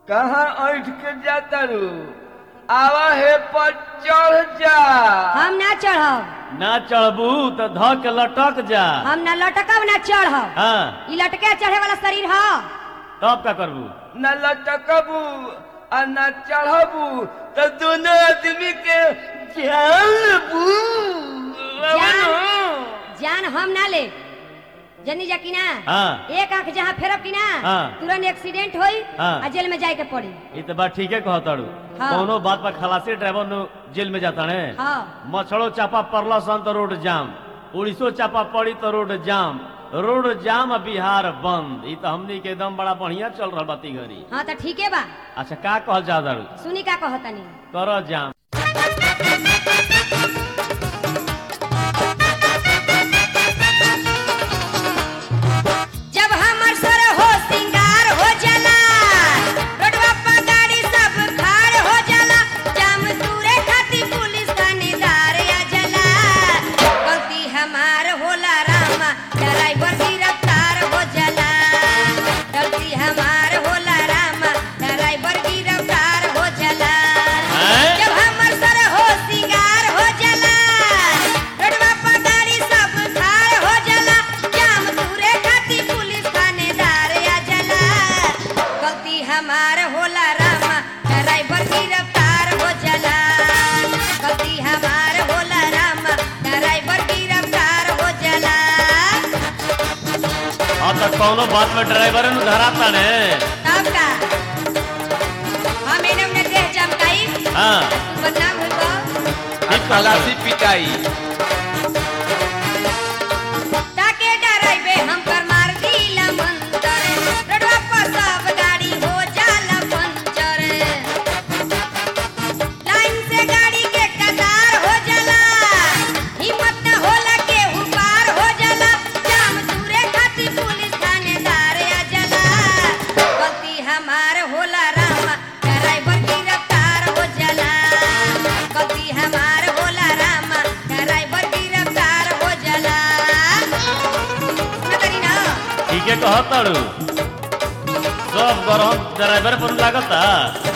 कहाँ ऐठ के जाता रू आवा हे पर चढ़ जा हम ना चढ़ब ना चढ़बू तो ध के लटक जा हम ना लटकब ना चढ़ब हाँ ई लटके चढ़े वाला शरीर ह तब का करबू न लटकबू आ न चढ़बू तो दोनों आदमी के जान बू जान जान हम ना ले जनी जा कि ना हाँ। एक आंख जहाँ फेरब कि ना हाँ। तुरंत एक्सीडेंट होई हाँ। आ जेल में जाए के पड़ी ये तो बात ठीक है कहताड़ू हाँ। कोनो बात पर खलासी ड्राइवर नु जेल में जाता ने हाँ मछड़ो चापा पड़ला सन तो रोड जाम उड़ीसो चापा पड़ी तो रोड जाम रोड जाम आ बिहार बंद ई तो हमनी के एकदम बड़ा बढ़िया चल रहा बाती घरी हाँ तो ठीक है बा अच्छा का कहल जा दारू सुनी का कहतनी कर जाम जब हमर सर हो सिंगार हो जाला रोडवा पर गाड़ी सब खाड़ हो जाला जाम दूरे खाती पुलिस थानेदार आ जाला गलती हमार होला रामा ड्राइवर गिरफ्तार हो जाला गलती हमार होला रामा ड्राइवर गिरफ्तार हो जाला हैं? जब हमर सर हो सिंगार हो जाला रोडवा पर गाड़ी सब खाड़ हो जाला जाम दूरे खाती पुलिस थानेदार आ जाला गलती हमार होला रामा ड्राइवर गिरफ्तार हो जाला गलती हमार होला रामा ड्राइवर गिरफ्तार हो जाला अब तो कोनो बात में ड्राइवर नु धराता ने तब का हम एने उन्हें देह चमकाई हाँ तू बदनाम हुई तो आ खलासी पिटाई ताके डराइबे हम कर मार दिला मंतर रोडवा पर सब गाड़ी हो जाला पंचर लाइन से गाड़ी के कतार हो जाला हिम्मत न होला के पार हो जाला जाम दूरे खाती पुलिस थानेदार आ जाला गलती हमार होला रामा ड्राइवर गिरफ्तार हो जाला गलती हमार होला रामा ड्राइवर गिरफ्तार हो जाला सुनतरी ना ठीक है कहताड़ू सब गरम ड्राइवर पर लागता